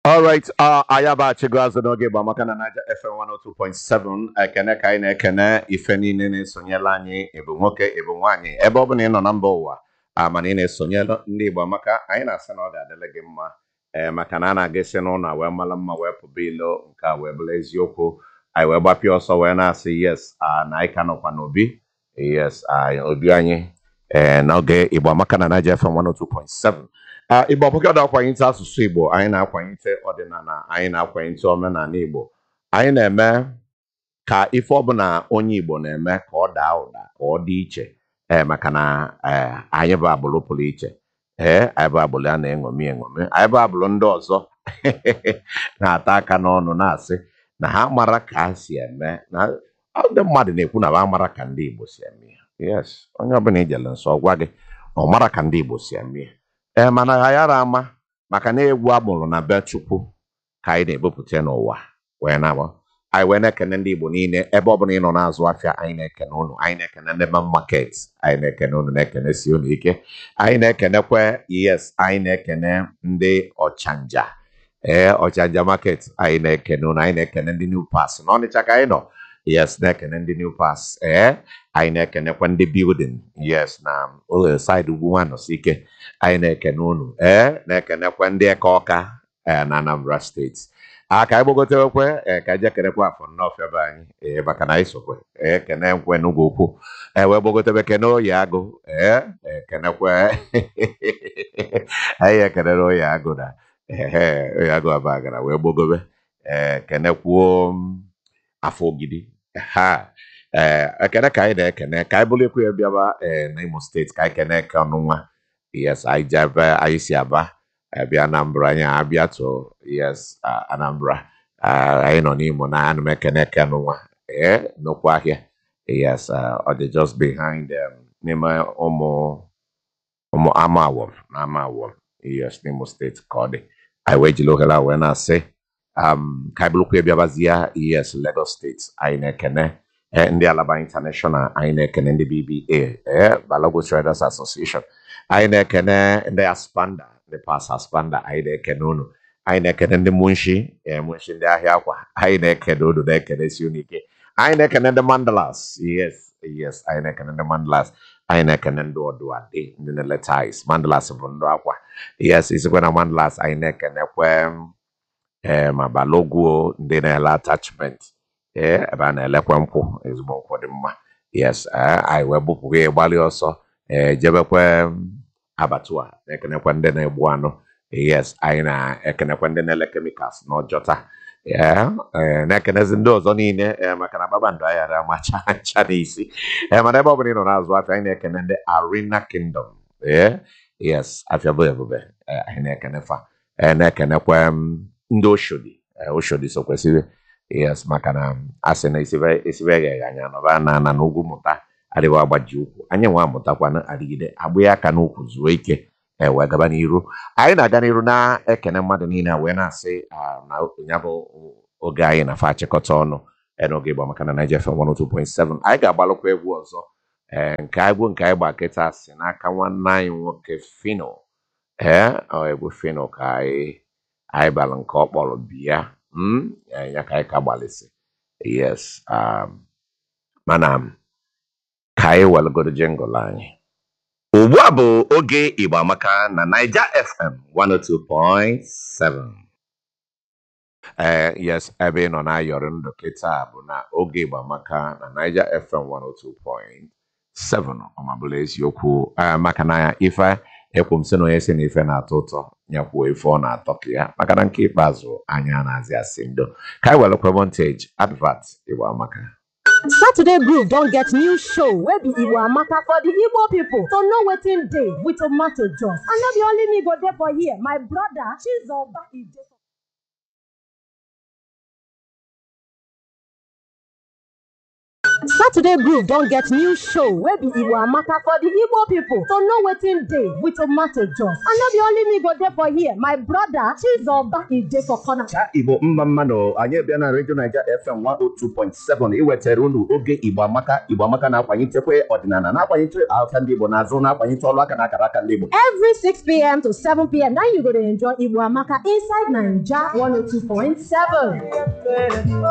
Alright, uh, anyị abaghachigo azụ n'oge bụ amaka na Naija FM 102.7 ekene ka anyị na-ekene ife niile na-esonyela anyị ịbụ nwoke ịbụ nwaanyị ebe ọ bụla ị nọ na mba ụwa a mana ị na-esonyela ndị Igbo amaka anyị na-asị na ọ ga-adịrị gị mma ee maka na a na-aga isi n'ụlọ wee mara mma wee pụba ilo nke a wee bụrụ eziokwu anyị wee gbapịa ọsọ wee na-asị yes ah, na anyị ka nọkwa n'obi yes ah, obi anyị ee n'oge Igbo amaka na Naija FM 102.7 Ah, Igbo ọbụka na-akwanyite asụsụ Igbo anyị na-akwanyite ọdịnala anyị na-akwanyite omenala Igbo anyị na-eme ka ife ọbụla onye Igbo na-eme ka ọ daa ụda ka ọ dị iche ee maka na ee, anyị bụ agbụrụ pụrụ iche ee anyị bụ agbụrụ a na-eṅomi eṅomi anyị bụ agbụrụ ndị ọzọ na-ata aka n'ọnụ na-asị na ha mara ka ha si eme na ndị mmadụ na-ekwu na ha mara ka ndị Igbo si eme ya yes onye ọbụla ijele nsọ ọ gwa gị na ọ mara ka ndị Igbo si eme ya ee mana ha yara ama maka na egwu amụrụ na be Chukwu ka anyị na-ebupụta n'ụwa wee na anyị wee na-ekene ndị Igbo niile ebe ọ bụla ị nọ na-azụ afịa anyị na-ekene unu anyị na-ekene ndị man market anyị na-ekene unu na-ekene si unu ike anyị na-ekenekwe yes anyị na-ekene ndị ọchanja ee ọchanja market anyị na-ekene unu anyị na-ekene ndị new pass n'Ọnịcha ka anyị nọ yes na-ekene ndị new pass ee anyị na-ekenekwa ndị building yes na ụlọ side ugwu nwanọsi ike anyị na-ekene unu ee na-ekenekwa ndị eke ọka ee na Anambra steeti a ka anyị gbagotewekwe ee ka anyị jee kenekwa afọ nnọọfịa be anyị ee maka na anyị sokwe ee kene nkwe n'ugwu ukwu ee wee gbagotebe kene oyi agụ ee ee kenekwe anyị ekenere oyi agụ na ehe oyi agụ abagara wee gbogobe ee kenekwuo m, afọ ogidi ha ee ekene ka anyị na-ekene ka anyị bụrụ ekwu ya bịaba ee n'Imo steeti ka anyị kene eke ọnụ nwa yes anyị ji ebe anyị si aba abịa Anambra anyị abịa to yes ah, Anambra Ah, anyị nọ n'Imo na ana m ekene eke ọnụ nwa ee nnukwu ahịa yes ah, ọ dị just behind um, n'ime ụmụ ụmụ ama awọm na ama awọm yes n'Imo steeti ka ọ dị anyị wee jiri ohere a wee na-asị um, ka anyị bụrụkwa ya bịabazie yes Lagos steeti anyị na-ekene eh, ndị Alaba International anyị na-ekene ndị BBA eh, Balogo Traders Association anyị na-ekene ndị Aspanda ndị Pas Aspanda anyị na-ekene unu anyị na-ekene ndị Munshi eh, Munshi ndị ahịa akwa anyị na-ekene unu na-ekene si unu ike anyị na-ekene ndị Mandalas yes yes anyị na-ekene ndị Mandalas anyị na-ekene ndị Oduade ndị na-eleta ice Mandalas bụ ndị akwa yes isikwe na Mandalas anyị na-ekenekwe ee ma balogwuo ndị na-ele attachment ee ebe a na-elekwa nkwụ ezigbo nkwụ dị mma yes ee, anyị wee bupụga ya gbalị ọsọ ee jebekwe mm, abatua na-ekenekwa ndị na-egbu anụ yes anyị na-ekenekwa ndị na-ele chemicals n'ọjọta ee ee, na-ekenezi ndị ọzọ niile ee, maka na kpakpando anyị ara amacha ncha n'isi ee mana ebe ọ bụla ị nọ na-azụ afịa anyị na-ekene ndị Arena Kingdom ee yes afịa bụ ebube ee, anyị na-ekene fa ee, na-ekenekwa mm, ndị Oshodi ee, Oshodi so kwesịrị yes maka na a sị na isibe isibe egheghị anya nọba na na n'ugwu mụta adịghị agbaji ụkwụ anyị nwa amụtakwana adịgide agba ya aka n'ụkwụ zuo ike ee wee gaba n'iru anyị na-aga n'iru na-ekene mmadụ niile wee na-asị ah, na ya bụ oge anyị na fa achịkọta ọnụ ee, n'oge Igbo maka na Naija FM 102.7 anyị ga-agbalụkwa egwu ọzọ ee nke egwu nke anyị gba kịta si n'aka nwanne anyị nwoke Fino ee ọ egwu Fino ka anyị anyị bara nke ọ kpọrọ biya mm, ya ya ka anyị ka gbalịsị yes um, mana ka anyị welụgodo jingụl anyị ugbu a bụ oge Igbo Amaka na Naija FM 102.7 ee yes ebe ị nọ na-ayọrị ndụ kịta bụ na oge Igbo Amaka na Naija FM 102.7 ọmabụla eziokwu ee, maka na ife ekwu m sị na onye si na ife na-atọ ụtọ nyekwuo ife ọ na-atọ ka ya maka na nke ikpeazụ anya na-azị asị ndo ka anyị welụkwa montage advert Igbo Amaka Saturday Groove don get new show wey be Igbo Amaka for the Igbo people to know wetin dey with tomato juice. And no be only me go dey for here, my brother Chizoba e dey for Saturday Groove don get new show wey be Igbo Amaka for the Igbo people to know wetin dey with tomato juice. And no be only me go dey for here, my brother Chizoba e dey for corner. Cha Igbo mma mmanụ anyị bịa na Radio Naija FM 102.7 iwetara unu oge Igbo Amaka Igbo Amaka na-akwanyechekwa ọdịnala na-akwanyete aka ndị Igbo n'azụ na-akwanyete ọlụ aka na akara aka ndị Igbo Every 6pm to 7pm na you go dey enjoy Igbo Amaka inside Naija 102.7.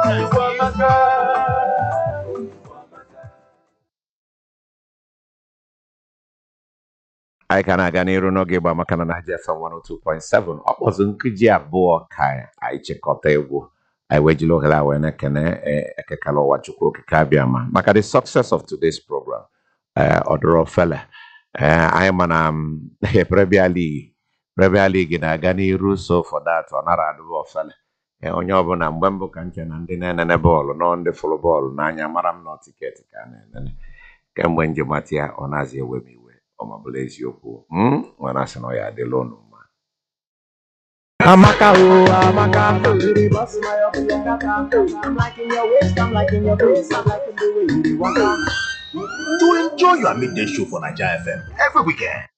anyị ka na-aga n'iru n'oge Igbo Amaka na Naija FM 102.7 ọ kpọzụ nkeji abụọ ka anyị chịkọta egwu anyị wee jiri ohere a wee na-ekene eh, ekekala ụwa chukwu okike abịama maka the success of today's program eh, ọdụrụ fele Eh, anyị ma na mm, Premier League Premier League na-aga n'iru so for that ọ nara adịbụ ofele Eh, onye ọbụla mgbe mbụ ka nche na ndị na-enene bọọlụ nọ ndị fụrụ bọọlụ n'anya mara m nọ tiketi ka a na-enene kemgbe njem mata ya ọ na-azị ewe m iwe ọ ma bụrụ eziokwu mm? nwere asị na ọ ya adịla unu mma Amaka, oh, Amaka, you the boss, my up your kaka. I'm liking your waist, I'm liking your face, I'm liking the way you dey waka. to enjoy your midday show for Naija FM every weekend.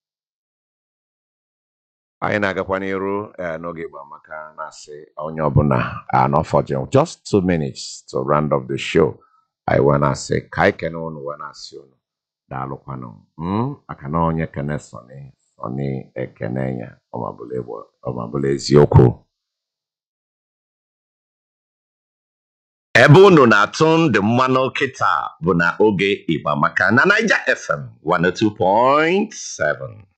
anyị na-agakwa n'iru eh, n'oge Igbo Amaka na-asị onye ọbụla anọfọjụ just two minutes to round up the show anyị wee na-asị ka anyị kene unu wee na-asị unu daalụkwanụ mm? maka na onye kene sọni sọni ekene ya ọmabụla Igbo- ọmabụla eziokwu ebe unu na-atụ ndị mmanụ kịta bụ na oge Igbo Amaka na Naija FM 102.7